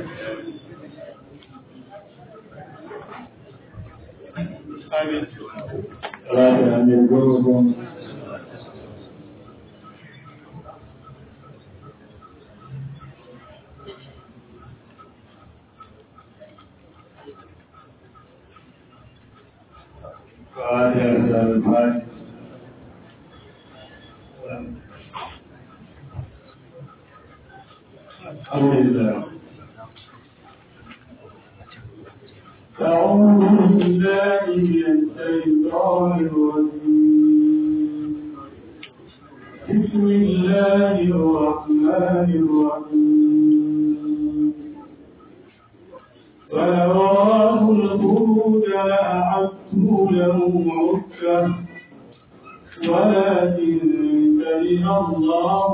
Amin. Salatu amin goma goma. Fatiha da Al-Fatiha. Alhamdulillah. أعوذ بالله من الشيطان الرجيم بسم الله الرحمن الرحيم ولو راه الخروج لأعدته له عكة ولكن كره الله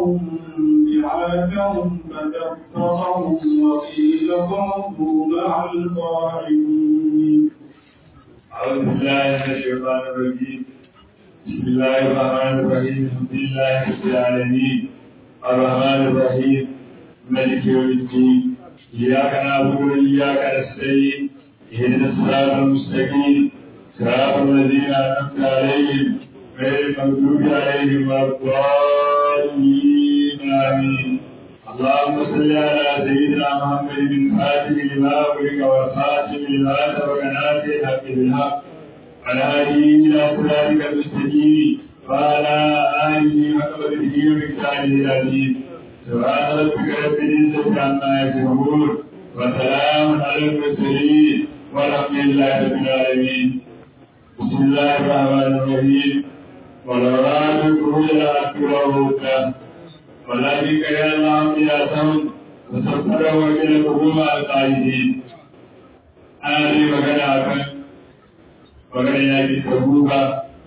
بعاثهم فكفرهم وقيل اقعدوا مع القاعدين أعوذ بالله من الشيطان الرجيم بسم الله الرحمن الرحيم الحمد لله رب العالمين الرحمن الرحيم ملك يوم الدين إياك نعبد وإياك نستعين اهدنا الصراط المستقيم صراط الذين أنعمت عليهم غير المغضوب عليهم ولا الضالين آمين اللهم صل على سيدنا محمد بن فاتح لما أغلق والخاتم لما سبق ناصر الحق بالحق على آله إلى صراطك المستقيم وعلى آله وقدره ومقداره العظيم سبحان ربك رب العزة عما يصفون وسلام على المرسلين والحمد لله رب العالمين بسم الله الرحمن الرحيم ولو رأى الخروج لأكله ولكن كان الله قياسهم وسخره إلى الحكومة القائدين أنا لي مكان أكن مكان يأتي تبوكا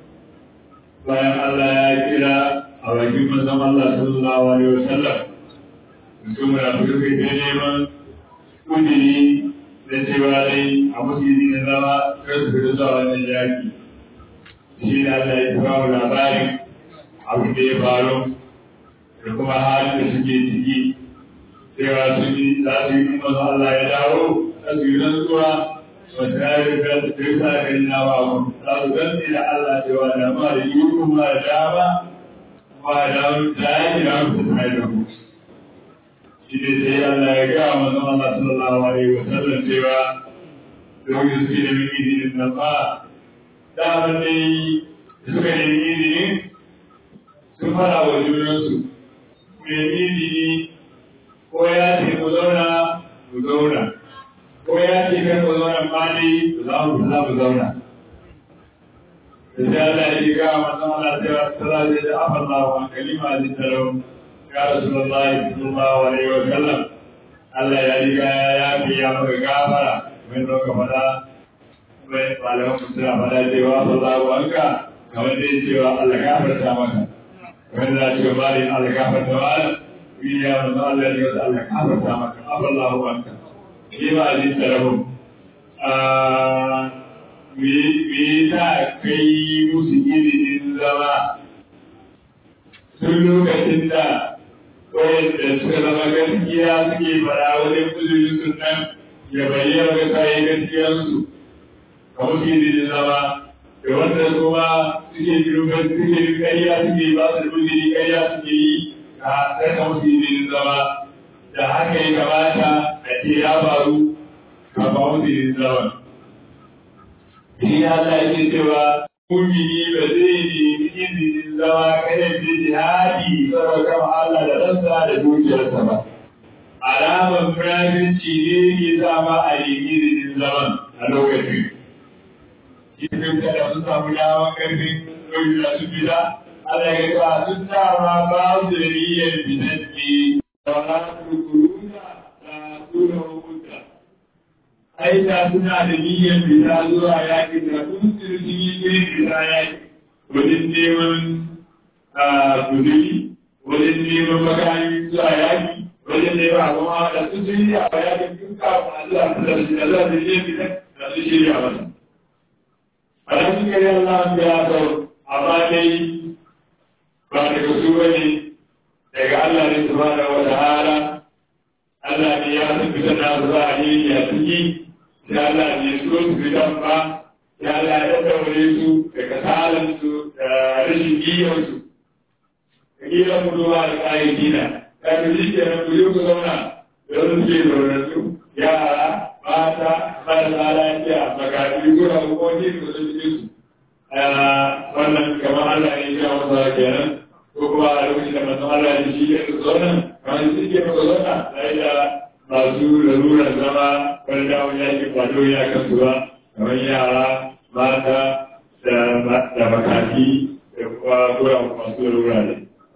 bayan Allah ya kira a bakin manzon Allah sallallahu alaihi wasallam mutum na fito kai ta neman kudiri da cewa dai a musulmi na zama kar su fito zuwa wannan yaki shi ne Allah ya kawo labarin abin da ya faru da kuma halin da suke ciki cewa su yi za su yi manzon Allah ya dawo za su yi rantsuwa wata yare da su kai sa kai na ba mu za su gantsi da Allah cewa da ma da yi kuma da dama kuma da dama da ya yi da su ta da mu shi ne sai Allah ya ga manzon Allah sallallahu alaihi wa sallam cewa domin su da min izinin nan ba daman ne suka yi izini sun fara wa junansu mai izini ko ya ce ku zauna ku zauna ko ya ce kan ku zauna ma dai ku za mu za mu zauna da sai Allah ya ga manzon Allah cewa sallallahu alaihi wa sallam wa kalima zin tarau ya rasulullahi sallallahu alaihi wa sallam Allah ya riga ya yafe ya maka gafara mai zo ka fada mai malaman mu suna fada cewa sallahu anka kamar dai cewa Allah gafarta maka wanda za ce bari Allah gafarta maka ya manzo Allah ya ce Allah gafarta maka afallahu anka lima zin tarau me ta kai musu izinin zama tun lokacin da wayanda suka zama gaskiya suke fara wajen kuzurin sunan ya bayyana ga kayan gaskiyarsu ka musu izinin zama da wanda kuma suke jirgin suke ƙarya suke ba su da kuzuri ƙarya suke yi ka saka musu izinin zama da haka ya kamata a ce ya faru ka ba musu izinin zama. Shi Allah yake cewa mumini ba zai nemi izinin zama kayan da jihadi saboda kama Allah da ransa da dukiyarsa ba. Alamar munafinci ne ke sama a nemi izinin zaman a lokacin. Izinin kada sun samu dama karfin ɗauki da su fita, Allah ya ga sun dama ba su da niyyar fitan ne. Wala su kuruna da suna hukunta. aita suna da niyyar fita zuwa yaƙi da sun sun yi irin fita yaƙi wajen neman kuduri wajen neman makami zuwa yaƙi wajen neman abin hawa da sun shirya a yaƙin tun kafin a zuwa su da shi da za su je fita da su shirya masa. A da suka yi Allah ya sau amma dai ba daga su bane daga Allah ne subhanahu wa ta'ala Allah ne ya san fitar da su za a yi a ciki sai Allah ne so su fitan ba sai Allah ya daure su da kasalansu da rashin giyansu da giyan mutuwa da kayan gina kafin shi ke nan ku ku zauna da wani suke zaunansu yara mata marasa lafiya makafi gura ko ne da su cikin su wannan kamar Allah ne ya masa kenan ko kuma a lokacin da manzon Allah ya shi ya zauna kamar shi ke masa zauna sai da masu lalurar zama wani dawo ya ke kwado ya kasu ba kamar yara mata da makafi da kuma gura masu lalura ne.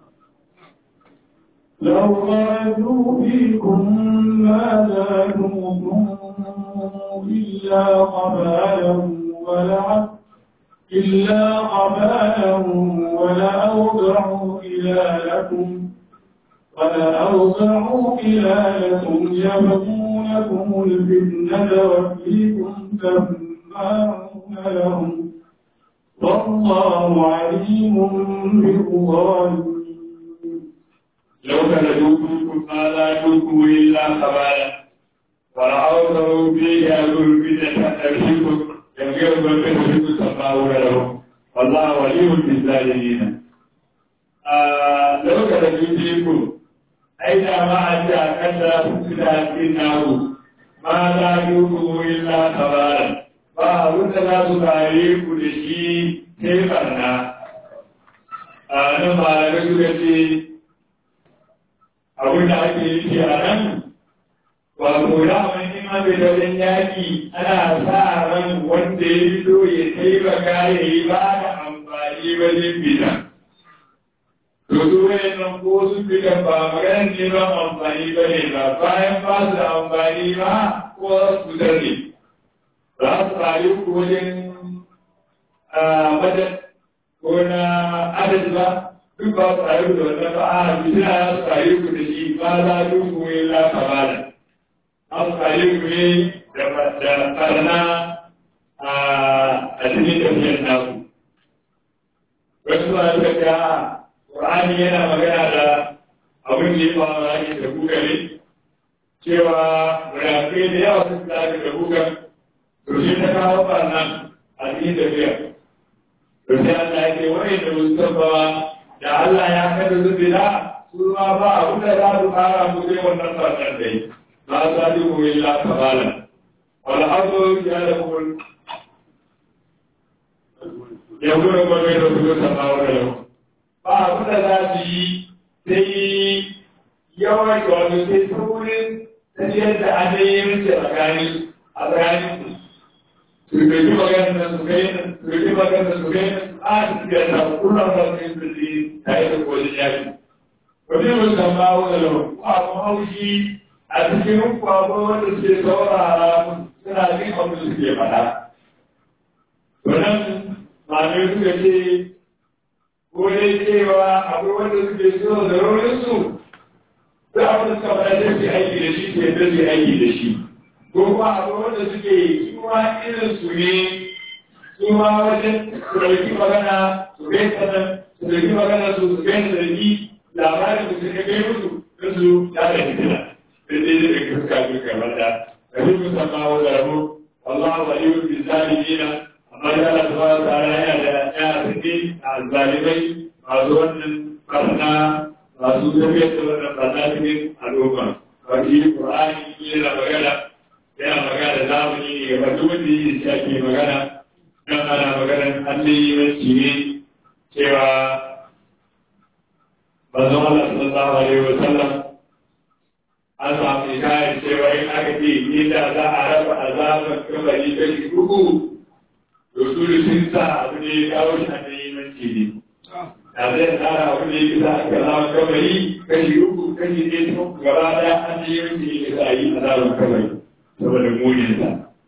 لو خرجوا فيكم ما زادوكم إلا قبالا ولعب إلا قبالا ولأوضعوا خلالكم ولأوضعوا خلالكم يبغونكم الفتنة وفيكم سماعون لهم والله عليم بالظالمين لو خرجوا فيكم ما زادوكم إلا خبالا ولأوضعوا فيها الفتنة ترشدكم يبغونكم الفتنة سماعون لهم والله ولي بالظالمين لو خرجوا فيكم أين ما أتى كذا فتنة naku ma za yi ku illa kabaran ba abin da za su kare ku da shi sai barna a nan malamai suka ce abin da ake yi a nan wato daman in an bai wajen yaƙi ana sa ran wanda ya fito ya taimaka ya yi ba da amfani wajen fita to su wayannan ko sun fita ba maganar neman amfani ba ne ba bayan ba su da amfani ba ko su fitar ne za su rayu ku wajen madad ko na adad ba duk ba su rayu da wannan ba a fitina ya su rayu ku da shi ba za su ku yi lafa ba da an su rayu ku ne da karna a cikin tafiyar naku wasu ba su ga Qur'ani yana magana da abin da ya faru a da kuka ne cewa munafikai da yawa sun tsaya da kuka to shi ta kawo barnan a cikin tafiya to sai Allah ya ce wani da musamman da Allah ya kada su bila su ma ba abin da za su fara mu sai wannan barnan da yi ba za su yi illa kabalan wal ardu ya da kun ya gura gwamnati da su sama wa da ba abin da za su yi sai yawan wato sai saurin tafiyar da adayin a tsakanin a tsakanin su ɗauki maganar su kai su ɗauki maganar su kai a su ga ta kullum da su yi su ji tare da kodin yaki. Wani mutum ba wani lau, abu haushi a cikin kwabo wanda suke saurara suna jin abin da suke faɗa. Wannan malamai suka ce ko dai cewa akwai wanda suke so da rauninsu da abin da suka faɗa sai su aiki da shi sai da su aiki da shi ko kuma akwai wanda suke kuma irin su ne su ma wajen su ɗauki magana su kai sanan su ɗauki magana su su kai sarki labarin da suka kai musu da su ya da fitina da dai da ɗauki suka fi kamar da da fi musamman wa zarafu Allah wa yi bi zalimina amma ya Allah subhanahu wa ta'ala yana da ya suke a zalimai masu wannan barna masu tafiyar da wannan barna cikin al'umma ba shi Qur'ani yana magana yana magana da zamani ne ga duk wanda yi shi ake magana dan ana maganar allimanci ne cewa manzon Allah sallallahu alaihi wa sallam an samu hikayar cewa in aka ce inda za a raba azaban kabari kashi uku to su da sun sa abu ne ya kawo shi allimanci ne da zai tsara abu ne ya sa aka azaban kabari kashi uku kashi ne sun gaba daya allimanci ne ya sa yi azaban kabari saboda muninsa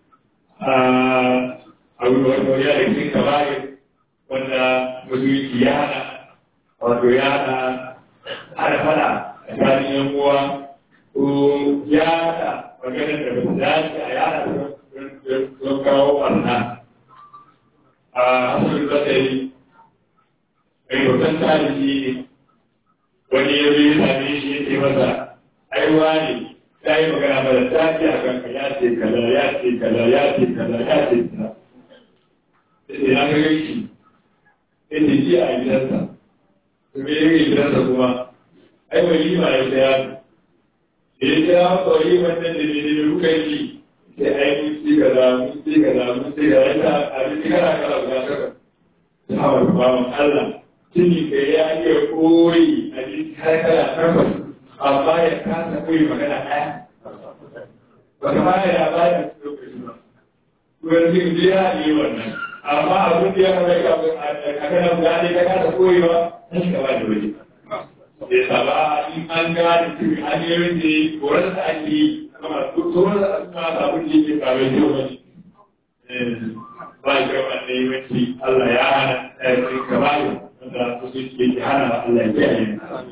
abu da wata ya da cikin kabari wanda musulunci ya hana wato ya hana hana fada a tsakanin yan uwa ko ya hana maganar da ba dace a yada don kawo barna a asirin zatsari mai hoton tarihi ne wani ya zai same shi ya ce masa aiwa ne da magana mara daɗi a kanka ya ce kaza ya ce kaza ya ce kaza ya ce kaza sai ya ga gaishe inda ji a gidansa to me yake gidansa kuma ai walima ya ta yaro da ya kira masa waliman nan da ne da kuka yi sai ai mun ci kaza mun ci kaza mun ci kaza ya ta abinci kana kala guda saka sahabar bawan Allah tuni ka ya iya koyi abinci har kala takwas amma ya kasa koyi magana ɗaya ba ka baya ya ba da lokaci ba wani zai je ya yi wannan amma abin da ya kama ka a kana guda ne ka kasa koyi ba sai ka ba da waje ya saba in an gane cikin hanyoyin da ya koran da ake yi kama tsoron da aka sabon da yake kawai yau wani ba shi yawan da yawanci Allah ya hana ɗaya kamar wanda su ke hana Allah ya kiyaye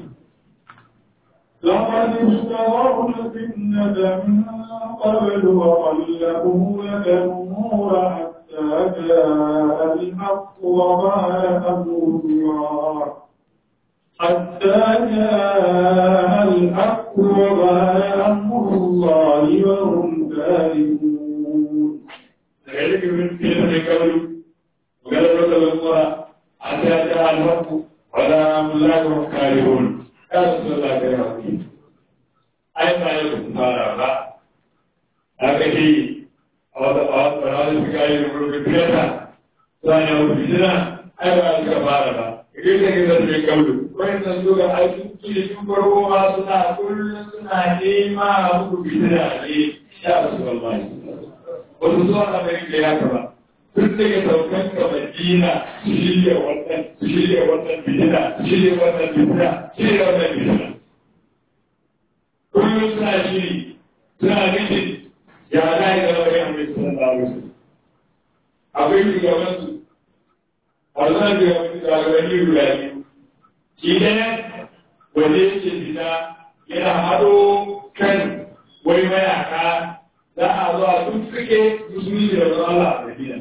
لقد اشتروا الفتنة من قبل وقلبوا لك الأمور حتى جاء الحق وما أمر الله حتى جاء الحق وما أمر الله وهم كارهون ذلك من كلمة قبل وقال لك الأمور حتى جاء الحق ولا أمر الله وهم كارهون ya rasu da kai haƙuri ai ba yau sun fara ba aka ce a wata ɓarar da suka yi rubutun fiyata za a yi wata fitina ai ba suka fara ba idan da gina da kaulu wani san zo ga aiki kiri tun farko ma suna kullum suna nema a muku fitina ne ya rasu da Allah wasu zuwa na mai da ya kaba tun daga saukan ka Madina su shirya wannan su shirya wannan fitina su shirya wannan fitina shirya wannan fitina kullum suna shiri suna nufin ya za yi zama da yamma su san dawo su akwai shugaban su wannan shugaban shugabanni guda biyu shi ɗaya wanda yake fita yana haɗo kan wai mayaka za a zo a tun suke musulmi da wani Allah a Madina.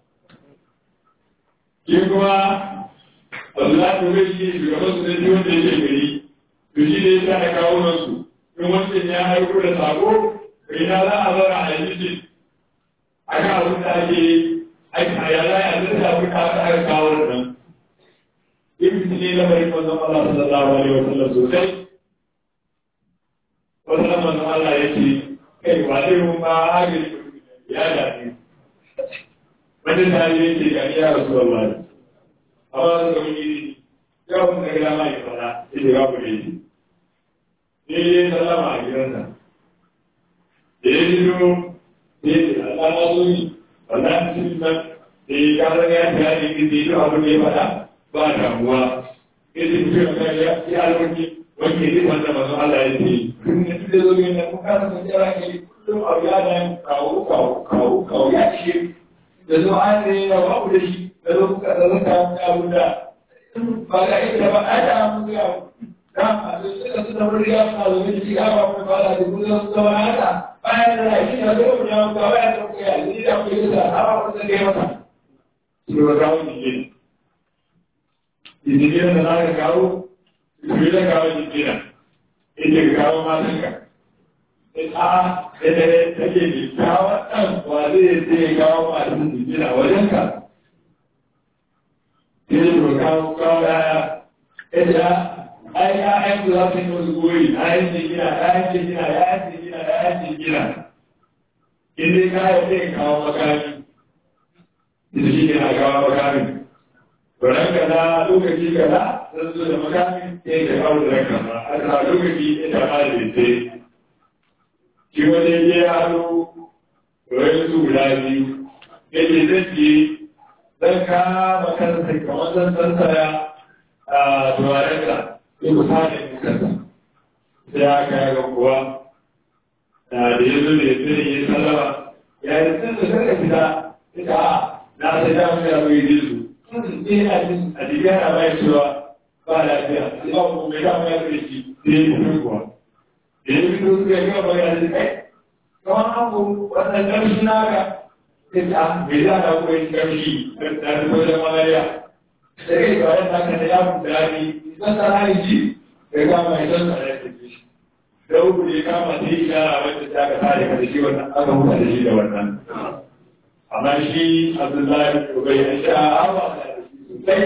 Shi kuma Allah ta bai shi shugaban su zai wanda yake gari, to shi ne ya da kawo nasu, in wancan ya haiko da sako, kai na za a zara a yi a kan abin da ake aiki a yara ya zai da abin da aka aka kawo da nan. Ibn ne lamarin manzon Allah sallallahu alaihi wa sallam sosai. Wasu manzon Allah ya ce, kai ba zai mun ba agari ya dace wani tare yake ga ya rasu Allah amma su ga mini ya mun ga gida mai fara yake ga ku ne ne ne sallama a gidansa da ya ji do ne Allah ma zo ni wannan cikin nan da ya ga ran ya ta yi ki da abin da ya fada ba damuwa yace ku ga ya ya alwaki wanda ne wanda manzo Allah ya ce kun ne da zo ne mun ka san jira ne kullum abu ya da kawo kawo kawo kawo ya ce da zo an ne ya ba ku da shi da zo kuka da zaka abu da ba ga ita ba a da mu ga da a zo suka su da wuri ya fa zo ne ga ba mu ba da ku da su da haka bayan da shi da zo mu ya ga ba ya ta ku ya ni da ku da ha ba ku da ga mata shi ba ga mu ne Idan da na ga kawo Ibi da kawo jikina, ita ka kawo matanka. A da da take ne kawo ɗan wa zai zai kawo matan jikina wajenka. Ita ka kawo kawo yaya, ita ai ya'yan ku za su yi wasu goyi, ya'yan jikina, ya'yan jikina, ya'yan jikina, ya'yan jikina. In dai kawo zai kawo makami, ita shi ke na kawo makami. Baran kaza lokaci kaza sun zo da makami ya yi kawo da ranka ba a ta lokaci ya ta ba da ce shi wani ya ya hado wani su guda biyu ya ce zan je zan kama kansa kamar zan sansaya a turaren ka ya kusa da kansa sai aka ga kuwa da ya zo da ya zo ya sallama ya yi sun da suka fita ita a na sai da mu ya zo ya ji su a jikin ana bayan cewa ba lafiya sai ba ku mai dama ya kai shi sai ya fito kuwa da ya fito suka yi gaba ya ce kai kamar an ku wannan ƙarfi na ga sai ta mai za ta kuwa yin ƙarfi da ta wajen malariya da kai ba yan naka da ya fita ne zan tsara ni ji da ga mai zan tsara ya tafi shi da uku ne kama sai ishara wacce ta ka tare ka da shi wannan aka huta da shi da wannan amma shi abdullahi ko bai ya sha awa da shi sosai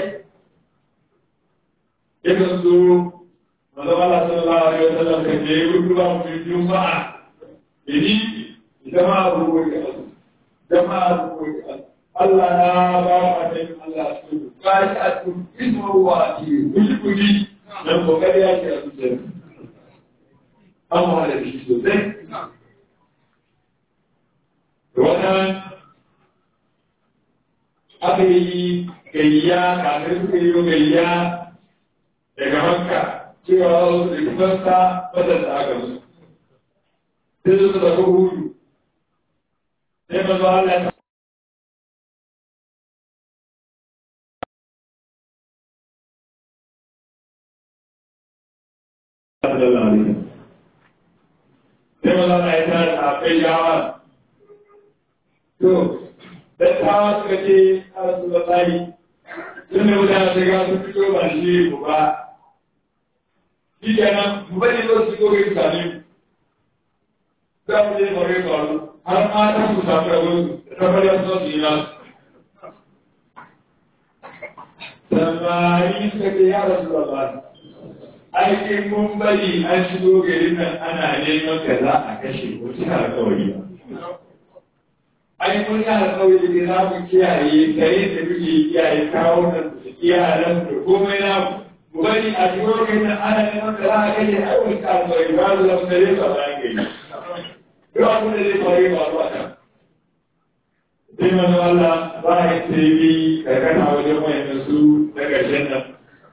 yakan zo manzo Allah sallallahu alaihi wasallam kan je gudu ba mu juma'a ini jama'a ruwa ka jama'a ruwa ka Allah na ba wa annabi Allah su ba shi a cikin ismu wa ki kuji kuji dan kokari ya ce a cikin an wahala da shi sosai wannan aka yi gayya kafin suka yi gayya daga makka cewa wasu da kusansa wadanda aka musu sai su tafi hudu sai mazu Allah sai mazu Allah ya tara a kai yawa to dattawa suka ce a rasu da tsari tun da mutane sai ga su fito ba shi ku ba shi kenan mu bari zo su goge su sami za mu je mu rai faru har ma ta su samu da gudu ta bari su zo su yi nasu samari suka ce ya rasu da tsari aikin mun bari an shigo garin nan ana neman ka za a kashe ko cika alkawari ba ai mun yi alƙawari da za mu kiyaye gare da muke kiyaye kawo nan da iyalan da komai na mu bari a cikin lokacin nan ana neman da za a kashe ai mun ka alƙawari ba su zama dare ba bayan gari duk abin da zai faru ba ruwa kan sai manzo Allah ba ya sai bi karkata wajen wayannan su na ƙarshen nan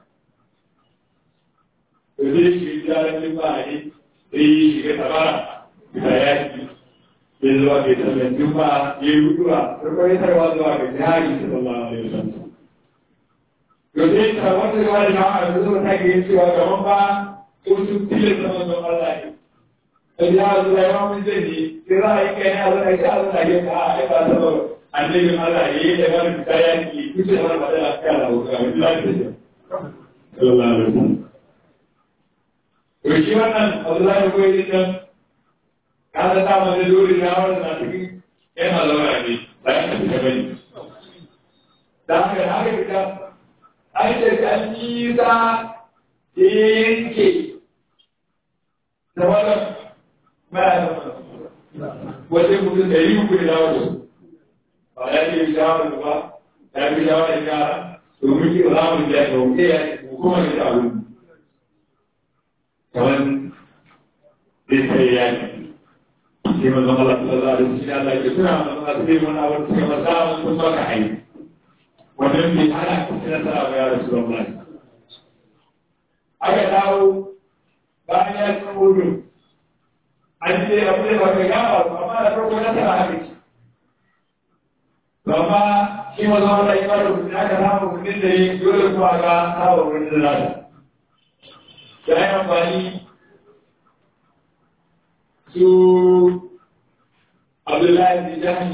to zai shi jaran ba ne sai shiga tabara da yaki ya zuwa ga sallan juma'a ya yi hutuwa farko ya tarwa zuwa ga jihari sallallahu alaihi wasallam to sai ta wata zuwa da jama'a da zuwa ta ga cewa gaban ba ko sun tilin da manzon Allah ne sai ya zuwa ya mun zai ne sai za a yi kai ne a zuwa ga a zuwa ga a ai ba ta ba annabin Allah ya yi da wani fita ya ki kuce wani madara ta da wuka wani lafiya sallallahu alaihi wasallam to shi wannan Abdullahi ko yi dan kada ta mana dole na wannan na cikin yan halawar ne bayan da fita bane da haka da haka fita ai da an yi za yanke da wannan maya wajen mutum da yi muku da dawo ba ya ce shawar ba ya fi shawar da kara domin ki ba za mu da ya ɗauke ya hukumar da abu kamar zai sai ya yi sai manzon Allah sallallahu alaihi wasallam Allah ya tura manzon Allah sai mun awar sai masa sun baka ai wannan bai hana ka sai nasara ba ya Rasulullah aka dawo bayan ya san wudu an ce abu da baka gaba amma da farko nasara haka ce amma shi manzon Allah ya fara mutum aka samu mutum da ya dole kuma ga sawa wurin da zai da ya amfani su Abdullahi bin Jahmi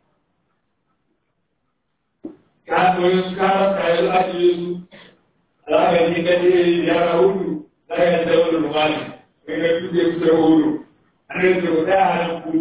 kafin karan kayan ajiye su za ka ji ka ce yara hudu za ka yi da wani rumani kai ka tuke kusa hudu an yi ce ta hannun ku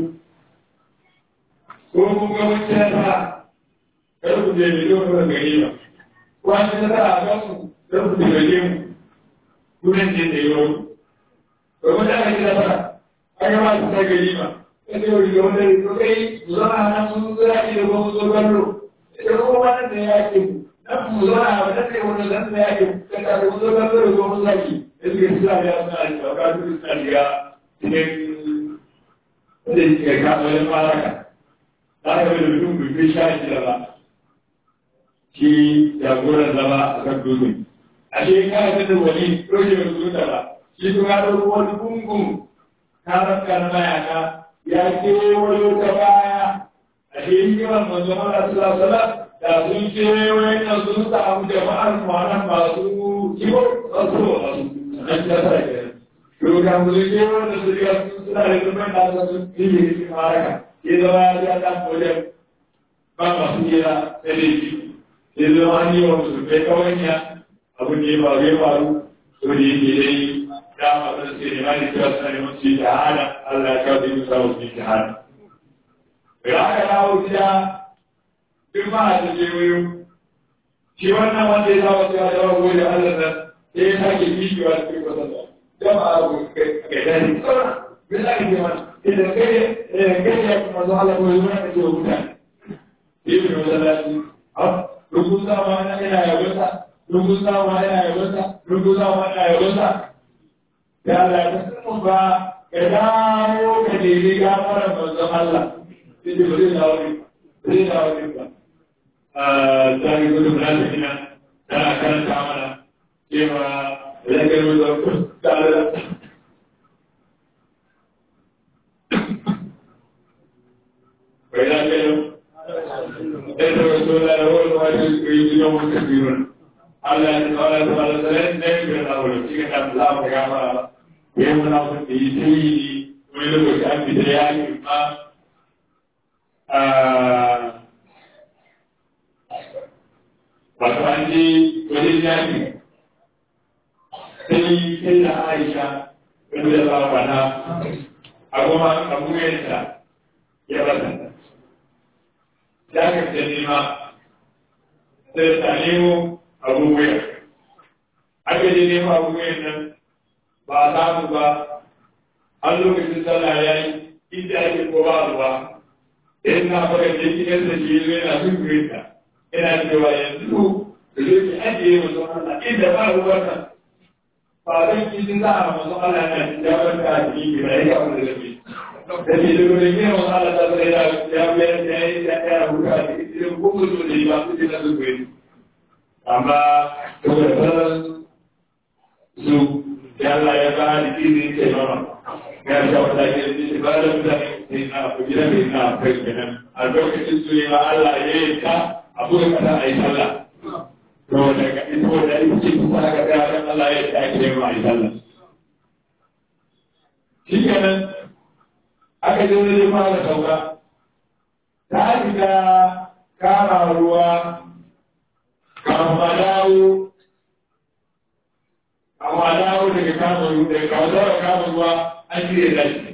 ko kun ga wacce nasara kar ku je mai yau kuma gari ba ko an yi nasara a kansu kar ku je gare mu kunan je da yau ko wanda aka ji nasara an yi masu ta gari ba kace wani ga wanda ya kai zuwa nan sun zura ki da kuma zo kallo ita kuma wannan da ya ke nan mu zuwa a wannan da wanda zan da ya ke kada da zo kallo da kuma zaki da suke suna da suna da ka duk suna shiga cikin da ke ka wajen maraka za ka bai da mutum bai kai sha shi da ba shi jagoran zama a kan dutse a shi ka da wani roke mai zuwa ba shi kuma ya ɗauko wani gungun karan kan mayaka ya kewayo ta baya a shi yawan manzo Allah sallallahu alaihi da sun kewayo na sun samu jama'ar kwanan masu kiwo masu masu an ta sa ke to ka mu je wanda su riga suna da kuma da su yi shi maraka ke zama ya ga dan wajen ba masu kira sai dai shi ke zama an yi wa musu kai kawanya abin da ya faru ya faru to da yake dai da masu da suke nema da cewa suna neman su yi shahada Allah ya kawo da yi samu su yi shahada. Da aka dawo gida duk ma a ta kewayo shi wannan wanda ya saba cewa da wago da Allah nan sai ya sake bishiwa da kai kwasa da jama'a ko kai kai dani sauran me za ka ce mana idan kai idan kai ya kuma zo Allah ko ya zo ka ce wa mutane sai mu masallaci rukun sama na ina yabonsa rukun sama ina yabonsa rukun sama ina yabonsa ya Allah ya san ba ka dawo ka nemi gafarar manzon Allah sai ce ba zai dawo ne ba zai dawo ne ba ta yi gudun rasa ina tana karanta mana cewa idan ka yi zuwa tare da bai da ke yau ɗaya rasu da rawar wani yi yau kafirun Allah ya tsara da wani tsarin da ya fi da wani cikin da za mu gama ya yi muna mun da yi tiri wani lokaci an fi da ya yi ma wato an je wajen yaki sai sai da aisha wani da ba wana a goma abuyanta ya bata ya ka ta nema sai ta nemo abubuwa aka je nemo abubuwan nan ba a samu ba har lokacin sallah ya yi inda ake ko ba ruwa in na fara je gidan da shi zo yana sun ta ina cewa yanzu da zai ki ajiye masu Allah inda ba ruwan nan ba zan ki jin za a masu Allah na ya barka a cikin gida ya kawo da zafi da ke da gudun yin masu Allah ta zai ya ya bayar da ya yi ya ya huta a cikin irin kuma so da yi ba su jina su kuwa amma saboda sauran su ya Allah ya ba da izini ke mama ya sha wata ke da shi ba da mutane sai na kujira mai na kai kenan a lokacin su ne ma Allah ya yi ta abu da kada a yi sallah to daga ito da yake kusa ga yaran Allah ya ta ke ma a yi sallah shi kenan aka je wani fara sauka ta shiga kama ruwa kama dawo kama dawo daga kama ruwa daga kama dawo kama ruwa an shirya dashi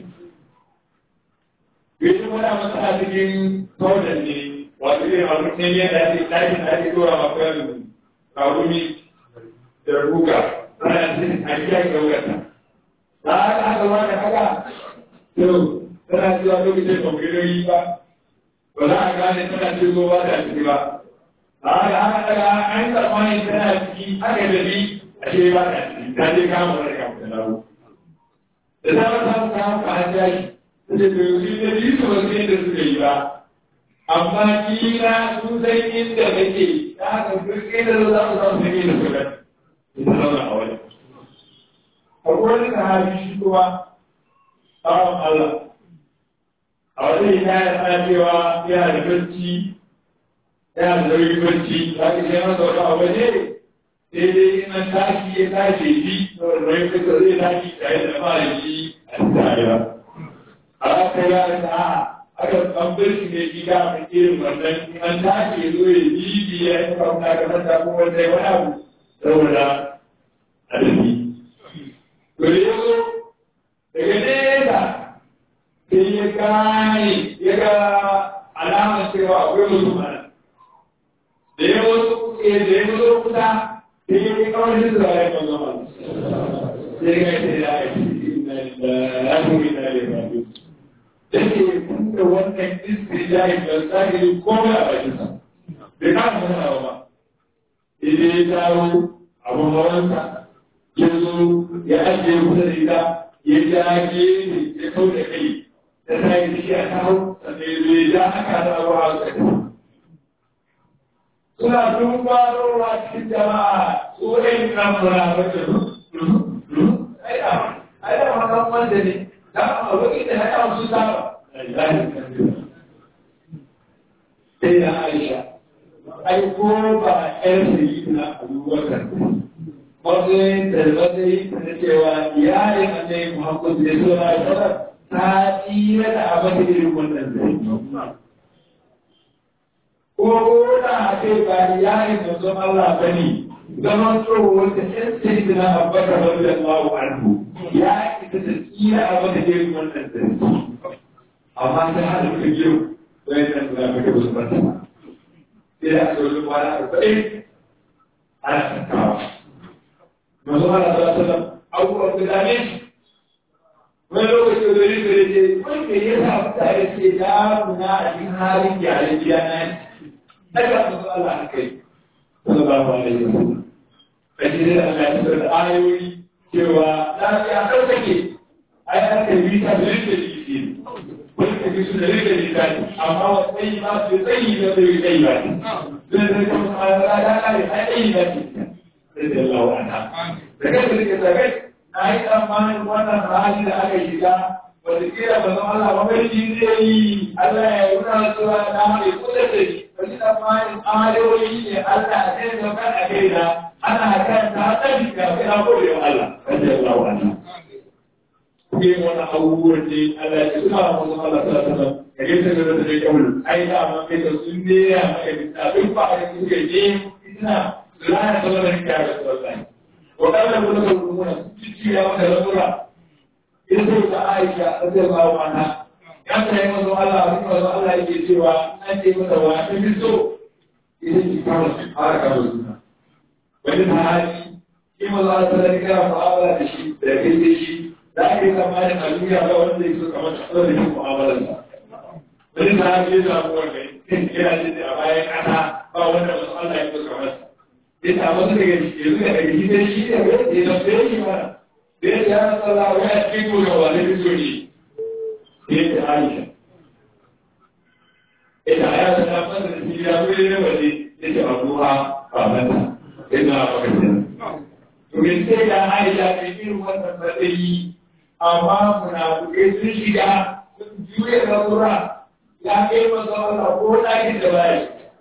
bai shi wani masu a cikin taunan ne wato irin abu ne yadda ake ɗakin da ake dora ma kan kawuni da ruga ana cikin a kiyaye gaugata ba haka haka ba da haka to tana cewa lokacin kwamfutoyi ba ba za a gane tana cikin ba ta ciki ba ba haka haka daga an tsammani tana ciki haka da bi a ce ba ta ciki ta je kama wani kama da lawo da ta ba ta kama ka an jashi ta ce to yi da bi su ba su yadda suka yi ba amma kila sun san inda kake ta haka duk inda za su samu sun yi da suka ita zauna a wani akwai wani sahabi shi kuma bawan Allah a wani hikaya ana cewa yana da barci yana da nauyin barci za ka ce masa wata abu ne sai dai ina tashi ya tashi shi saboda nauyin barci zai tashi tare da fara shi a tare ba a haka ya da a aka an barci ne gida a irin wannan an tashi ya zo ya bibi ya yi kwamna ga mata ko wanda ya wani abu saboda a tafi. To da ya zo daga nesa sai ya gane ya ga alamar cewa akwai mutum a nan. Da ya wasu da ya zo kusa sai ya yi kawai shi da ya kan zama. Sai ga shi da ya ce ya kuma ina da ya Da ke tunda wannan iskri jahi da tsari komai a bakinsa. Bai kama muna ba. Idan ya dawo abin hawansa ya zo ya ajiye kusa da ita ya jage ne ya kau da kai da ta yi shi a kawo sannan ya zo ya ja aka da abu a kai. Suna dumbarowa cikin jama'a su ɗan nan muna bace ai da ai da wannan wanda ne da a wani da ya kawo su saba. Sai da Aisha ai ko ba ƴar sayi na abubakar matsayin da matsayin da cewa iyalin annabi Muhammad da so na shara ta tsira da abin da irin wannan zai. Ko da a ce ba iyalin da son Allah ba ne zaman tsohon da ƴan sayi na abubakar wanda Allahu anhu. ya ita da tsira a wata irin wannan da amma ta hada muka biyu bayan nan da muka wasu banta ba sai da aka wajen kwana arba'in ana tattawa masu hana da sallam abubuwan da dame shi wani lokaci da zai zai ce wanda ya sa mutane ce damuna a cikin halin gyare gida na daga masu Allah na kai sallallahu alaihi wasallam kaji dai Allah ya tsara da ayoyi cewa lafiya kar take ai an kai bisa da rike jiki wani kaji su da rike jiki amma wa tsayi ba su tsayi da bai tsayi ba zai zai kuma ala da kai ai tsayi ba ce sai Allah wa ana da kai da rike tsagai na yi tsammanin wannan hali da aka shiga wata kira ba zama Allah mafarki zai yi Allah ya yi wuna cewa na mai kusa da shi wani tsammanin ayoyi ne Allah zai zama a kai da ana kan ta tsari ga kira gode wa Allah wanda ya zawo Allah kuke wani abubuwan ne Allah ya suna wasu Allah ta sanar da gaisa da da da kawul ai da ma kai da sun ne ya maka da duk ba a cikin kai ne ina lana da wannan kiyar da wallahi wa kana da wannan rumuna ciki ya maka da sura idan da Aisha radiyallahu anha ya ta yi mazo Allah wani mazo Allah yake cewa an ce mata wa ta fi so idan ki fara fara kawo suna wani mahali shi ma za ta zai kira mu'amala da shi da kai da shi za a yi tsammanin a duniya ba wanda ya so kamar tsaro da shi mu'amalar sa wani mahali ya samu wanda yana jin a bayan ƙasa ba wanda masu Allah ya so kamar sa ya samu su daga shi yanzu daga shi dai shi ne ya zafi shi mana da ya ya rasa Allah wani a cikin gobe wa zai so ne ya ce Aisha ita ya sa masa da shi ya wuri ne waje ya ce abuwa babanta ina bakashin. Domin sai da Aisha mai irin wannan matsayi, amma munafukai sun shiga sun juya rasura ya kai masa Allah ko ɗakin da baya.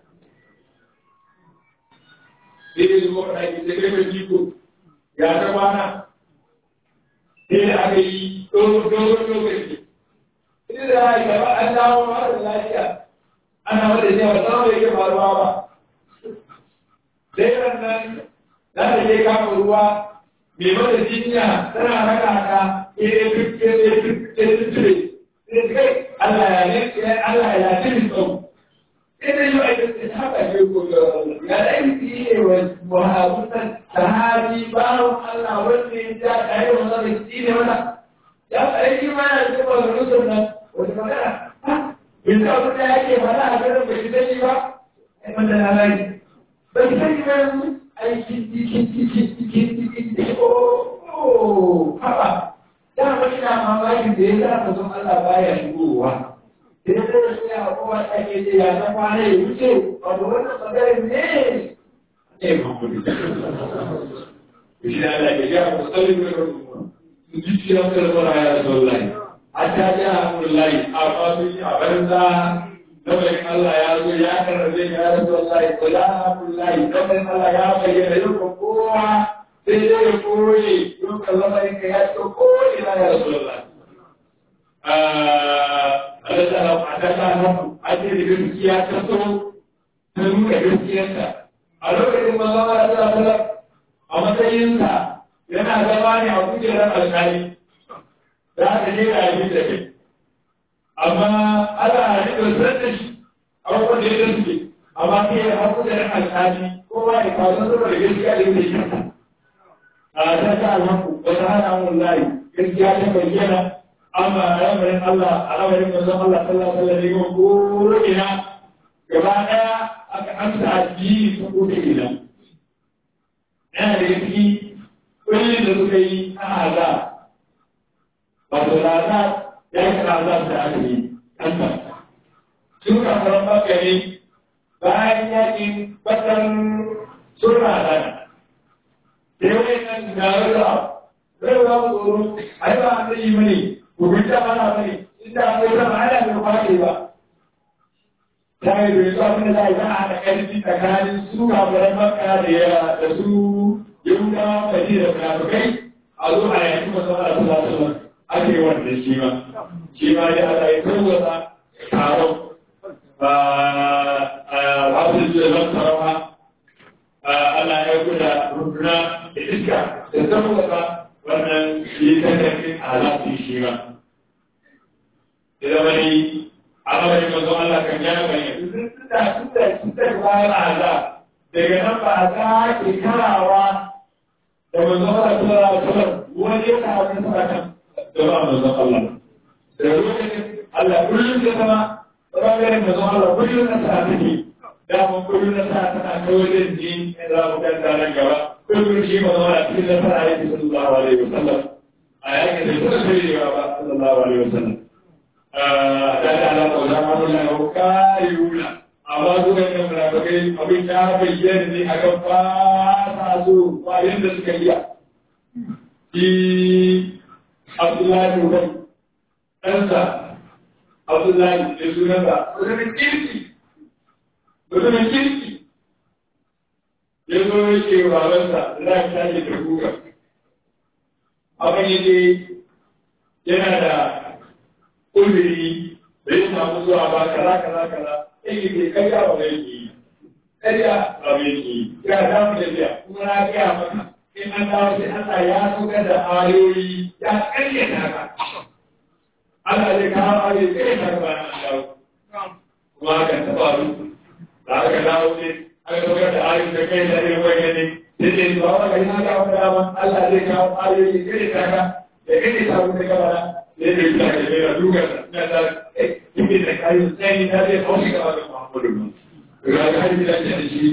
Sai da zuwa ɗakin da kai mai jiko ya ta kwana. Sai da aka yi dogon lokaci. Sai da Aisha ba an dawo mara lafiya. Ana wanda ne ba samu da yake faruwa ba. Dairan nan za ta je kama ruwa mai mata jinya tana raka ka ire duk ire duk ire duk sai kai Allah ya ne Allah ya tiri tsau sai dai yau ake ce haka ne ko ya dai yi ne wa muhabbutan sahabi bawo Allah wanda ya ja kai wa zai ci ne wala ya kai shi ma ya ce ba rusul nan wata magana bin da abin da yake fara a garin bai sani ba ai wanda na rai bai sani ba aikin cikin cikin cikin cikin da o haba da ba ina mamakin da ya za ka zo Allah baya shigowa sai da shi ya kowa ta ke ce ya san kwana ya wuce wato wannan magarin ne ne ba ku da shi Allah ya ga ku sallin da ruwa su ji ci ran kalmar ya rasulullahi hatta ja amrullahi amma sun yi a banza Nabarin Allah ya zo ya karrabe ya rasu Allah ya kula Abdullahi nabarin Allah ya bayyana yau ka kowa sai dai ya koye yau ka lamarin ka ya ce koye na ya rasu Allah. Allah ta hau a ta ta hau a ce da gaskiya ta so ta nuna gaskiyarta. A lokacin mazama da ta sallar a matsayinsa yana zama ne a kujerar alkali. Za ka je da abin da kai. amma ana rikin san da shi abubuwan da ya suke amma sai ya haku da ran alƙali kowa ya kawo sun saboda gaskiya da yake yi a ta ta alhaku wata hana mun layi gaskiya ta bayyana amma al'amarin Allah al'amarin manzon Allah sallallahu alaihi wasallam ko ina gaba daya aka amsa addini ta ko ina yana da ciki kullum da suka yi a azab wato azab ya yi azab da aka yi kanta sun kafaran bakari bayan yakin bakan sun razana sai wani nan ga rarra rarra mu tsoro ai ba an yi mani ku bi ta mana bane inda akwai sama ana bai kwaɗe ba ta yi bai zuwa mana za a yi a da ƙarfi tsakanin su kafaran makka da su yahudawa kadi da munafukai a zo a yanki masu ala sallallahu alaihi wasallam ake wanda shi ma shi ma ya Allah ya tarwata taron wasu da zan tarawa Allah ya guda runduna da iska da tarwata wannan shi ta da al'amarin manzon Allah kan ya bayyana tun da tun da tun da bayan azab daga nan ba a sake karawa da manzon Allah sallallahu alaihi wasallam wani ya samu nasara kan gaba manzon Allah da lokacin Allah kullum ya zama ɓangaren manzon Allah kullum nasara take dama kullum nasara tana kawai da ji in za mu kanta nan gaba kullum shi manzon Allah cikin nasara yake sallallahu alaihi wasallam a yakin da suka shirya ba sallallahu alaihi wasallam da da ala ko da mu la ko kai wula amma su ga nan da kai abin da bayyana ne a kan fasa su ba yanda suka yi shi Abdullahi Ubay ɗansa Abdullahi da sunansa mutumin kirki mutumin kirki ya zo ya ce wa babansa da za ka tashi da kuka abin yake yana da uzuri da ya samu zuwa ba kaza kaza kaza yake ke karya ba mai yi karya ba mai yi ya samu tafiya kuma na gaya maka in an dawo sai Allah ya saukar da ayoyi ya karya ta ka Allah zai kawo ayoyi karya ta ka ba na dawo kuma hakan ta faru da aka dawo ne aka saukar da ayoyi da kai da irin wani ne sai dai ba wa kai na ga wani dama Allah zai kawo ayoyi karya ta ka da karya ta ka gaba sai da ita da mai duka na da kike da kayan sai ta zai haushi gaba da Muhammadu ga ga hadisi da shi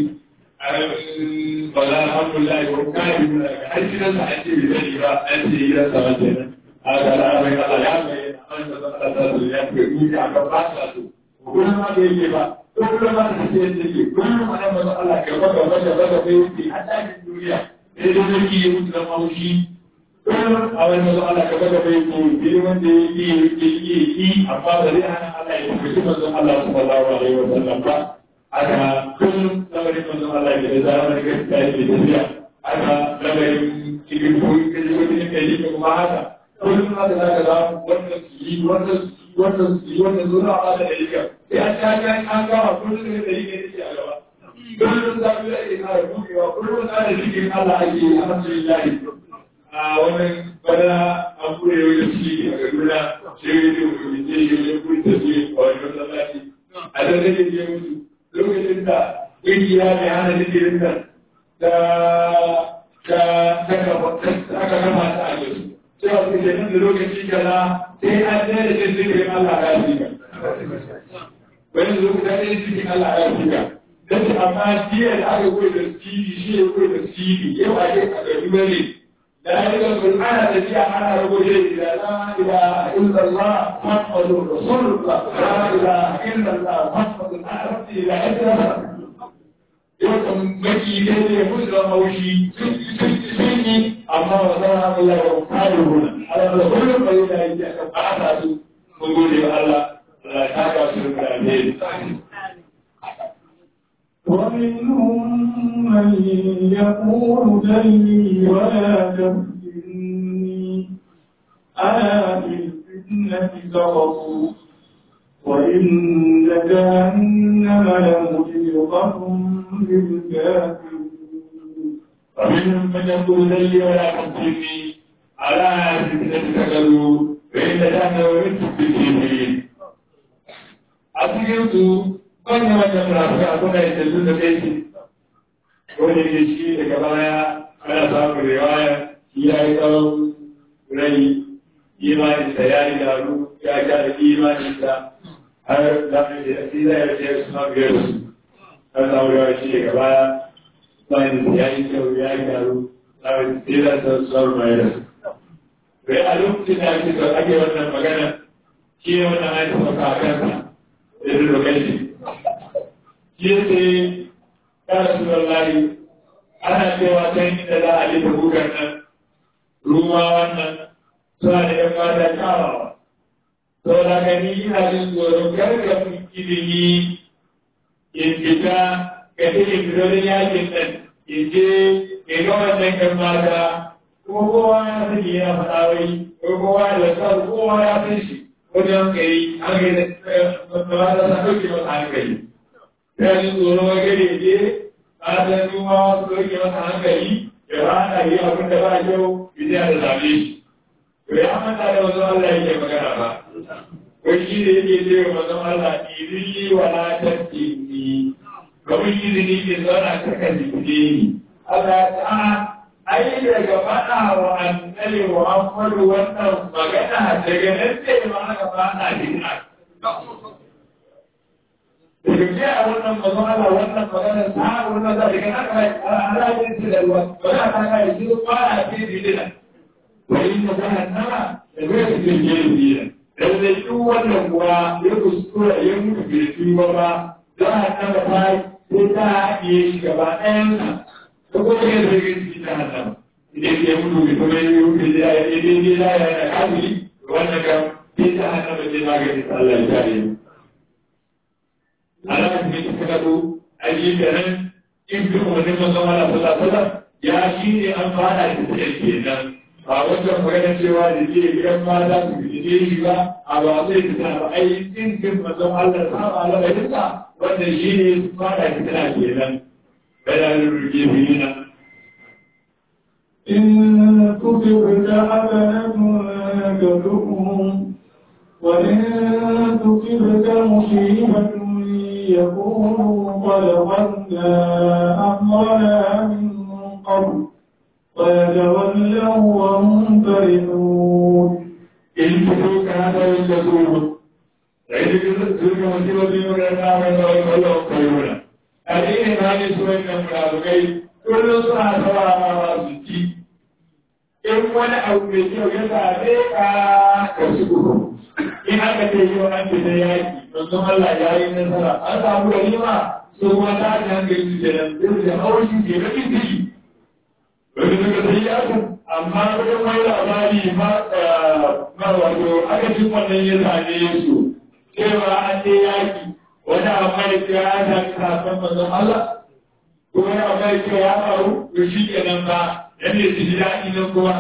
ba za alhamdulillah ko kai mun ga har gidan sa ake yi zai ba an ce gidan sa ba kenan a ga da mai Allah ya mai an da ta ta da ya ke yi ka ga ba sa su kuma ma da yake ba ko kuma ma da ce yake kuma ma da manzo Allah ka ba ga ba da ba da yake hada da duniya sai da yake yi mutu da maushi kuma a wani manzo Allah ka ba da yake girman da yake yake yi amma ba zai hana Allah ya fushi manzo Allah sallallahu alaihi wasallam ba aka kullum lamarin manzon Allah da ya zama da gaskiya yake tafiya aka lamarin cikin koyi ka ji wani kai ne kuma haka kullum haka za ka zama wannan su yi wannan su yi wannan su yi wannan zuwa a da dalilin sai an ta ga an gama kullum da dalilin da yake a gaba kullum za ku yi kara buɗewa kullum za da cikin Allah ake alhamdulillah a wannan bana an kure yau da ciki a Kaduna sai ya yi mutum ne ya yi kuri da su a wani masallaci a da zai je mutu lokacin da ƙungiya mai hana zikirin nan da ta aka gama ta a yau cewa su ke nan da lokaci kaza sai an ɗaya da cin zikirin Allah ya fi ka wani lokacin da ɗaya cikin Allah ya fi ka don amma jiya da aka koyi da stili shi ya koyi da stili yau a ke a gari bane da ya ga sun ana tafiya ana rubuce da la ilaha illallah muhammadur rasulullah la ilaha illallah muhammadur abdi la ilaha yau kan maki ne ne musu da haushi sun yi amma wa zara Allah ya kare huna Allah da kullum bai da yi aka fata su mun gode wa Allah Allah ya taka su da alheri ومنهم من يقول ذلي ولا تفتني ألا في الفتنة سقطوا وإن جهنم لمحيطة بالكافرين ومنهم من يقول لي ولا تفتني على فتنة سقطوا وإن جهنم لمحيطة بالكافرين أصيرت wannan wannan murafi a kuna da dalilin da kai ce wani ne shi daga baya ana samun riwaya shi ya yi tsawon rai imaninsa ya yi daru ya ja da imaninsa har zafi da shi zai rage su ma biyar su har samun riwaya shi daga baya imaninsa ya yi kyau ya yi daru zafi sai da sa sauran mai da su. Rai a lokacin da ake so ake wannan magana shi ne wannan aiki sauka a kansa da zai lokaci yace ya Rasulullahi ana cewa ta inda za a yi bugar nan ruwa wannan suna da ‘yan mata kyawawa. Sau da gani ina jin tsoron gargafin ilimi in fita ga cikin fitolin yakin nan in je in ga wannan ‘yan mata kuma kowa ya sani yana faɗa wai ko kowa ya lantar kowa ya san shi wajen kai an gaida mata sa ɗauke masa hankali. ya ji tsoron wagare je a san numa wasu rage masa hankali ya rana yi abin da ba kyau ya da zabe shi to ya manta da wasu Allah yake magana ba ko wai shi da yake ce wa manzon Allah idilli wa la tattini kamar izini ke zauna ta kan jikine ni Allah ta ai daga faɗa wa annabi Muhammadu wannan magana daga nan ce ma aka faɗa dina daga ce a wannan mazan Allah wannan magana ta wannan za daga nan kai alajin su da ruwa ba za ta kai shi ba a ce dina wani da jahannama da zai su ce ke dina dan da shi wannan kuwa ya kuskura ya mutu bai tuba ba jahannama ta sai ta haɗiye shi gaba ɗayansa ko kuma ya zai cikin jahannama idan ya mutu bai kuma yi mutu da ya yi daidai da ya da kamili wannan kam sai jahannama ce maganin Allah ya kare mu ala ne suka gado aji da nan in bi umarnin manzon Allah sallallahu alaihi wasallam ya shi ne an fara da sai kenan ba wannan magana cewa da ke gidan mata su fice shi ba a ba zai fita ba ai in bin manzon Allah saba lamarinsa wanda shi ne fara fitina kenan bayanin ruke bilina إن تصبك حسنة تسؤهم وإن تصبك مصيبة يقولوا قد غنى أمرنا من قبل ويتولوا وهم فرحون إن تسوك هذا يجدون فإن تسوك مصيبة يقولنا من الله خيرنا أدين هذه سورة المنافقين كل سنة سواء ما سجي in wani abu mai kyau ya same ka ka shigo in aka ce yau an fi da yaki manzon Allah ya yi nasara an samu ganima su kuma ta ji hankali su kenan sai da haushi ke bakin ciki wani suka sai yaku amma wajen wani labari ma ma wato aka cin wannan ya same su cewa an je yaki wani amma da ke ya sami kafin manzon Allah ko wani amma da ke ya faru to shi kenan ba yan ne su ji daɗi nan kuma.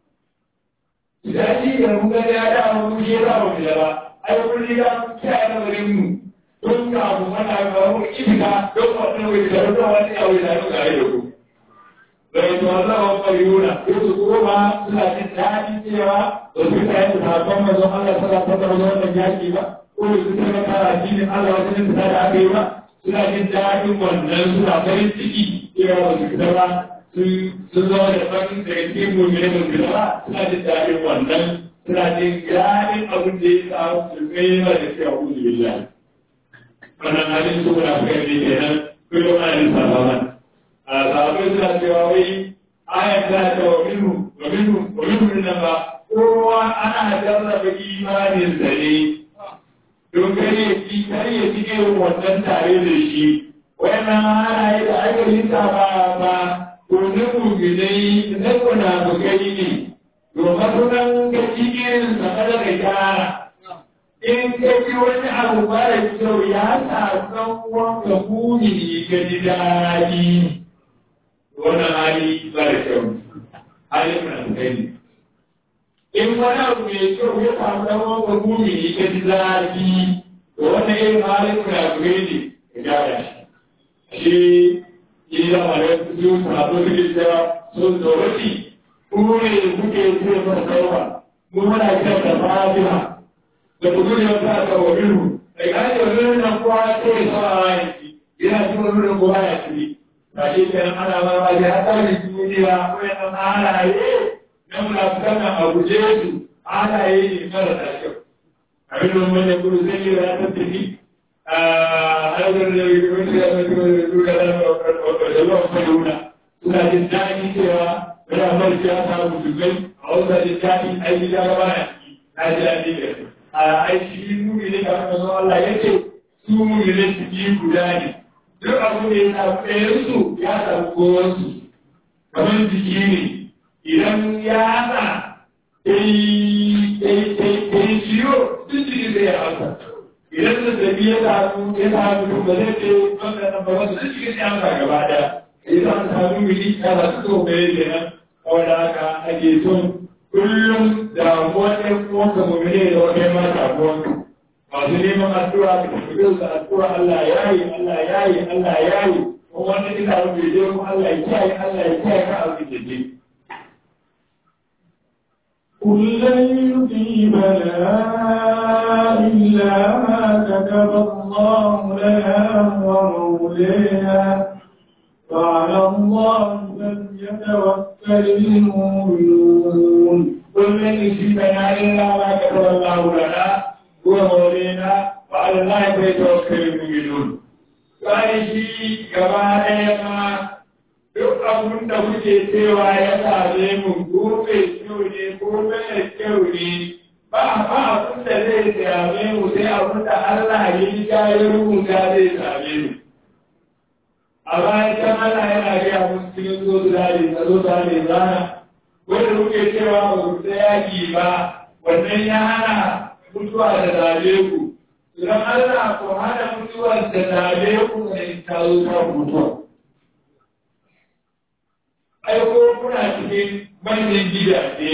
Daɗi da mun gani ya da mun ke za mu da ba, ai kun riga mun kiyaye lamarin mu. Don ka mu mana ga mu iska don wannan wai da don wani ya wai da mu ga da ku. Bai to Allah wa fayyuna, ko su kuma suna jin daɗi cewa ba su ta yi sabon manzon Allah sallallahu alaihi wasallam wannan yaki ba. Ko su ta ga tara dinin Allah wajen da aka yi ba. Suna jin daɗin wannan suna farin ciki cewa ba su fita ba sun zama da farin daga cikin mummune ba su ba suna jin daɗin wannan suna jin daɗin abin da ya samu su kai ma da cewa kuzu billahi wannan halin su na kai ne kenan kullum ana yin sababan a sababai suna cewa wai ayan ta ta wa minhu wa minhu wa minhu nan ba kowa ana jarraba imanin sa ne don kare ya ci kare ya ci irin wannan tare da shi wannan halaye da aka yi ba ba domin muminai na munafukai ne domin sunan ga cikin sa kada ka gyara in ka ji wani abu mara kyau ya sa san wanka mumini ka ji daɗi wannan hali mara kyau hali munafukai ne in wani abu mai kyau ya samu dan wanka mumini ka ji daɗi to wannan irin halin munafukai ne ka gyara shi shi yi da mara su sabo suke cewa sun tsorati kuma ne kuke ce masa sauwa mu muna kira da fatiha da ku zuwa ta ga wabiru da kaje wabiru nan kowa ce sawa a yanki yana ci wabiru kowa ya ci ba shi kenan ana ma ba ya ta da duniya ko ya san halaye na munafukan nan a guje su halaye ne marasa kyau abin da mun ya kudu zai yi ya tattafi suna jin daɗi cewa yana marci ya samu musulmai a wanda jin daɗi aiki ya gaba na na ji daɗi da a aiki mumi ne kamar masu Allah ya ce su mumi ne su yi guda ne duk abu da ya samu ɗayansu ya samu kowansu kamar jiki ne idan ya haɗa ɗai ciwo duk jiki zai ya hausa idan zazzabi ya samu ya samu ba zai ce wanda nan ba wasu duk cikin yan ka gaba da idan an samu mili ya ba su so bai kenan kawai da haka ake son kullum damuwar ɗan uwanka mu ne da wani ma damuwanka masu neman addu'a da tafiya da addu'a Allah ya yi Allah ya yi Allah ya yi kuma wanda ina rufe je kuma Allah ya kiyaye Allah ya kiyaye ka abin da ke قل لن يصيبنا إلا ما كتب الله لنا ومولانا وعلى الله فليتوكل المؤمنون قل لن يصيبنا إلا ما كتب الله لنا ومولانا وعلى الله فليتوكل المؤمنون bayan shi gaba ɗaya ma duk abin da kuke cewa ya same mu ko mai kyau ne ko mai kyau ne ba ba abin da zai same mu sai abin da Allah ya yi ya yi rubuta zai same mu a bayan can Allah yana gaya musu cikin zo su dare na zo su dare zana wanda kuke cewa ba ku ta yaki ba wannan ya hana mutuwa da zabe ku idan Allah ko hana mutuwar da zabe ku ne ta zo ta mutuwa ai ko kuna cikin manyan gidaje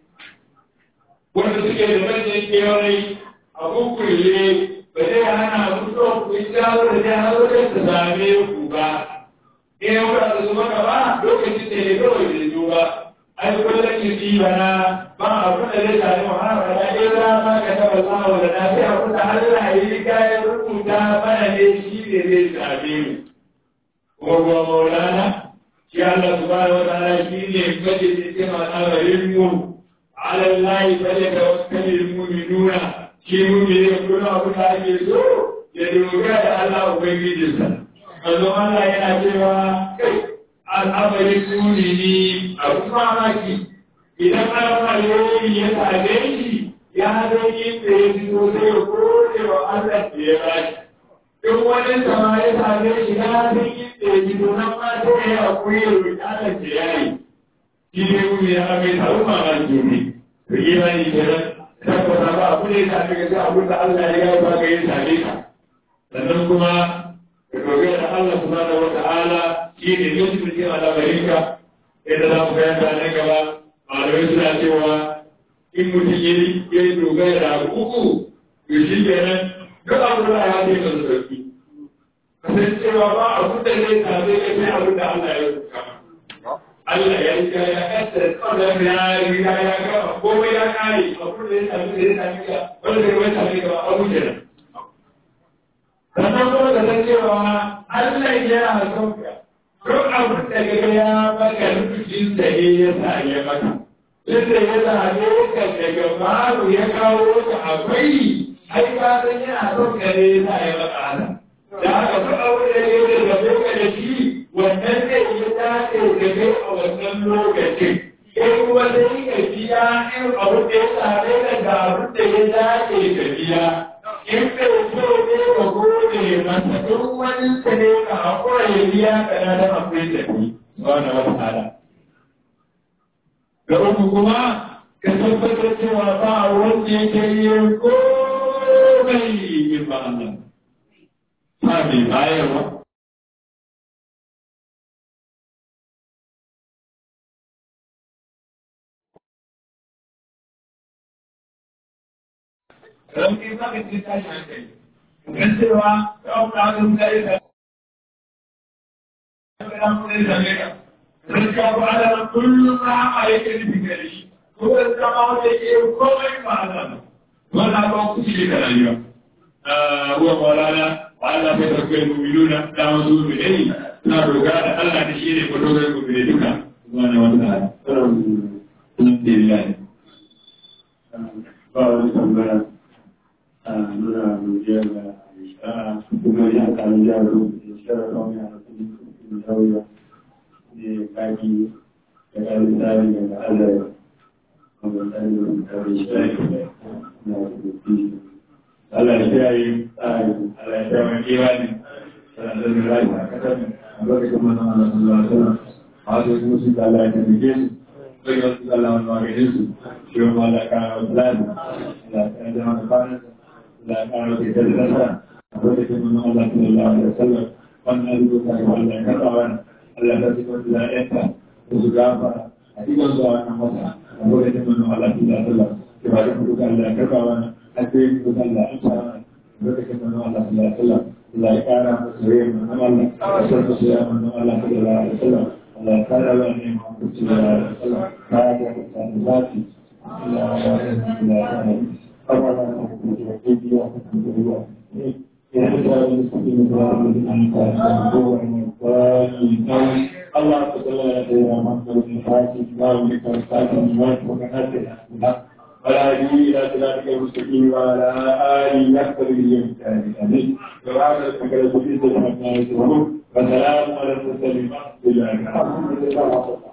wanda suke da manyan kewaye a kukulle ba zai hana mutuwa ku yi jawo da zai hana da ta same ku ba in yau da su maka ba lokacin da ya kawai da zo ba ai kullum ki ji bana ba abin da zai sami muhammad da ya ra ma ka taba samu da na sai abin da Allah ya yi kayan rubuta mana ne shi ne zai same mu ko maulana shi Allah subhanahu wa ta'ala shi ne kaje cikin al'amarin mu ala Allah fa ya tawakkalul mu'minuna shi mu'mini kuma abu da ake so ya dogara da Allah ubangijinsa manzo Allah yana cewa kai al'amarin mu'mini abu mamaki idan al'amarin ya same shi ya zai yi da ya fito sai ya kore wa Allah da ya bashi duk wani sama ya same shi ya zai yi da ya fito nan ma sai ya hakuri ya roƙi Allah da ya yi shi ne mu'mini ya mai taru mamaki ne to imani kenan tabbata ba abu ne ta daga sai abin da Allah ya yi ba ga yin same ka sannan kuma ka dogara da Allah subhanahu wa ta'ala shi ne yusuf cikin al'amarinka yadda za mu gaya nan gaba malamai suna cewa in mutum ya yi dogara da abu uku to shi kenan duk abu da ya ce masa sauki kasancewa ba abu da zai same ka sai abin da Allah ya rubuta Allah ya riga ya kasa tsarar ya riga ya gama komai ya kare abin da ya sami da ya sami ka wanda ya sami ka abu kenan sannan kuma da san cewa Allah yana son ka duk abin da ga ya maka rubutun da ne ya sa ya maka inda ya same ka daga maru ya kawo ka akwai ai ka san yana son ka ne ya sa ya maka haka da haka duk abin da ya da ka da shi wannan ne ya dace da kai a wannan lokacin in kuma sai ka biya in abin da ya same ka da abin da ya dace ka biya in bai so ne ka gode masa duk wani sa ne ka hakura ya biya ka na da akwai da ni subhana wa ta'ala da uku kuma ka tabbatar cewa ba wanda yake yin komai in ba Allah ba mai bayarwa Rauni za ka ce tashi hankali. Kan cewa ya kuma haka mutane da ya kuma yi zane ka. Sun ka ba da kullum rama yake nufi gari shi. Ko da zama wanda yake yi komai ma Allah. Wannan ba ku ci da rayuwa. Uwa Maulana, wa Allah bai tarkai mu'minuna da wasu mu'minai suna dogara da Allah da shi ne ko dogara mu'minai duka. Subhanahu wa ta'ala. Alhamdulillah. Ba wani tambaya. nuna godiya ga ishara kuma ya kan jaro ishara kawai a cikin sauya ne kaki da kan tsari daga Allah kuma tsari da mutane shi na rubuci Allah ya kiyaye tsari, Allah ya kiyaye kiwani, sannan da rai a kasar a lokacin manzon Allah sallallahu alaihi wasallam. A wasu kuma su da Allah ya tabbike su, sai ga su Allah wani maganin su, shi ma Allah ya kawo wasu lafi, Allah ya zama da kwanansa. لا أعرف كذا أقول من الله صلى الله عليه وسلم وأن أرجوك وألا كفرا ألا تسكت لا أنت وزكافا أتيك سواء مسا أقول من الله صلى الله عليه وسلم كما يقولك ألا كفرا أتيك ألا أنصرا أقول من الله صلى الله عليه وسلم لا كان مسلم من الله أسر مسلم من الله صلى الله عليه وسلم لا كان بني محمد صلى الله عليه وسلم كان كان ذاتي Allah صل على سيدنا محمد الفاتح ما بك الفاتح ما وكانت ولا يجي الى صراطك المستقيم وعلى اله يكثر اليوم امين سبحان ربك رب العزه عما يصفون وسلام على المرسلين الحمد لله